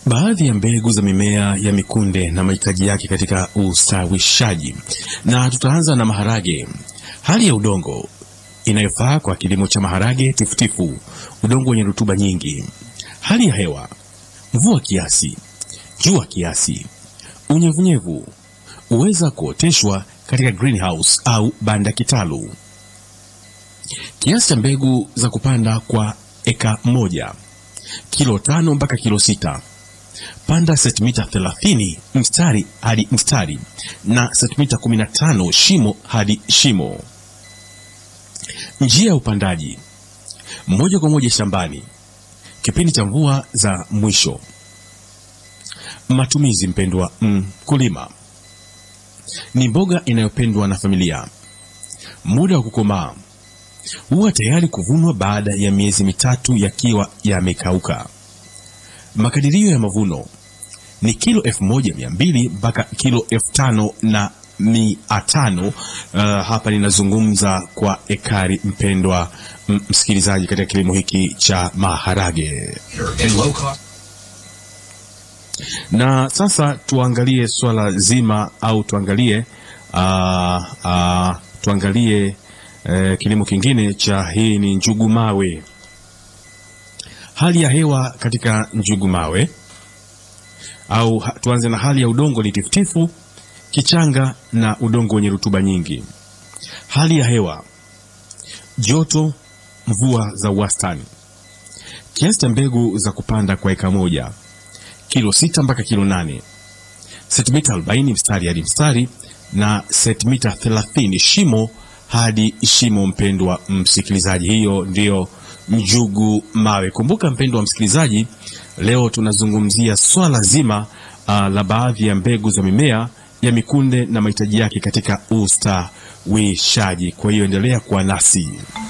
baadhi ya mbegu za mimea ya mikunde na mahitaji yake katika ustawishaji, na tutaanza na maharage. Hali ya udongo inayofaa kwa kilimo cha maharage tifutifu: udongo wenye rutuba nyingi. Hali ya hewa: mvua kiasi, jua kiasi, unyevunyevu. Huweza kuoteshwa katika greenhouse au banda kitalu. Kiasi cha mbegu za kupanda kwa eka moja kilo tano mpaka kilo sita. Panda sentimita 30 mstari hadi mstari na sentimita 15 shimo hadi shimo. Njia ya upandaji: moja kwa moja shambani, kipindi cha mvua za mwisho. Matumizi, mpendwa mkulima, ni mboga inayopendwa na familia. Muda wa kukomaa huwa tayari kuvunwa baada ya miezi mitatu yakiwa yamekauka. Makadirio ya mavuno ni kilo elfu moja mia mbili mpaka kilo elfu tano na mia tano. Uh, hapa ninazungumza kwa ekari, mpendwa msikilizaji, katika kilimo hiki cha maharage. Na sasa tuangalie swala zima au tuangalie uh, uh, tuangalie uh, kilimo kingine cha hii ni njugu mawe. Hali ya hewa katika njugu mawe au tuanze na hali ya udongo ni tifutifu, kichanga na udongo wenye rutuba nyingi. Hali ya hewa joto, mvua za wastani. Kiasi cha mbegu za kupanda kwa eka moja kilo sita mpaka kilo nane sentimita 40 mstari hadi mstari na sentimita 30 shimo hadi shimo. Mpendwa msikilizaji, hiyo ndiyo njugu mawe. Kumbuka mpendwa msikilizaji, leo tunazungumzia swala zima uh, la baadhi ya mbegu za mimea ya mikunde na mahitaji yake katika ustawishaji. Kwa hiyo endelea kuwa nasi.